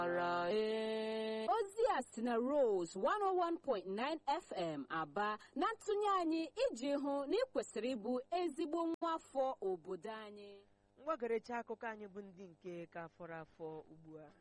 ozi a si na Rose 101.9 FM Aba na ntụnye anyị iji hụ na ị kwesịrị ịbụ ezigbo nwa afọ obodo anyị mgbagaracha akụkọ anyị bụ ndị nke ka fọrọ afọ ugbu a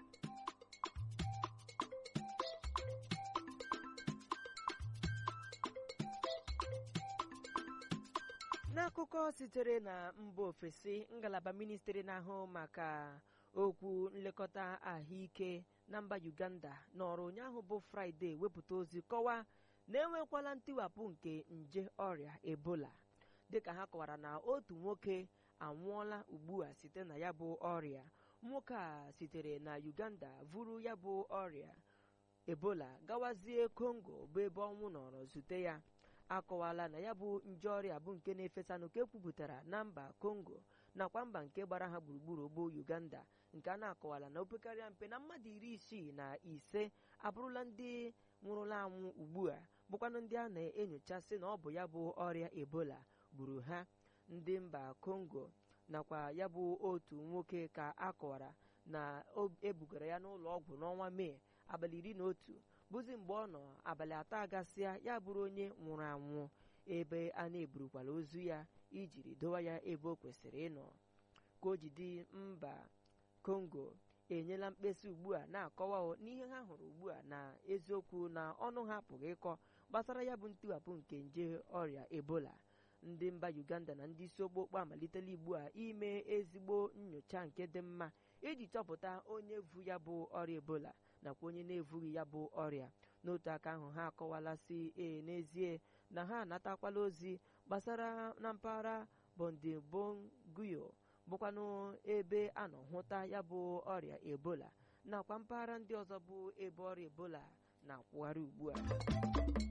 n'akụkọ sitere na mba ofesi ngalaba ministri na-ahụ maka okwu nlekọta ahụike na mba uganda nọrọ ụnyaahụ bụ fraịde wepụta ozi kọwaa na enwekwala ntiwapụ nke nje ọrịa ebola dịka ha kọwara na otu nwoke anwụọla ugbu a site na ya bụ ọrịa nwoke a sitere na uganda vuru ya bụ ọrịa ebola gawazie kongo bụ ebe ọnwụ nọrọ zute ya akọwala na ya bụ nje ọrịa bụ nke na-efesa nke kwupụtara na mba kongo nakwa mba nke gbara ha gburugburu bụ uganda nke a na-akọwala na opekarịa mpe na mmadụ iri isii na ise abụrụla ndị nwụrụla anwụ ugbu a bụkwanụ ndị a na-enyocha sị na ọ bụ ya bụ ọrịa ebola gburu ha ndị mba kongo nakwa ya bụ otu nwoke ka a kọwara na ebugara ya n'ụlọ ọgwụ n'ọnwa mee abalị iri na otu bụzi mgbe ọ nọ abalị atọ agasịa ya bụrụ onye nwụrụ anwụ ebe a na-eburukwala ozu ya ijiri dowa ya ebe o kwesịrị ịnọ ka o jide mba kongo enyela mkpesa ugbu a na-akọwa n'ihe ha hụrụ ugbu a na eziokwu na ọnụ ha apụghị ịkọ gbasara ya bụ ntiwapụ nke nje ọrịa ebola ndị mba uganda na ndị isi okpokpo amalitela ugbu a ime ezigbo nyocha nke dị mma iji chọpụta onye vu ya bụ ọrịa ebola nakwa onye na-evughị ya bụ ọrịa n'otu aka ahụ ha akọwala si ee n'ezie na ha anatakwala ozi gbasara na mpaghara bondibonguyo bụkwanụ ebe a nọ hụta ya bụ ọrịa ebola nakwa mpaghara ndị ọzọ bụ ebe ọrịa ebola na-akwụgharị ugbu a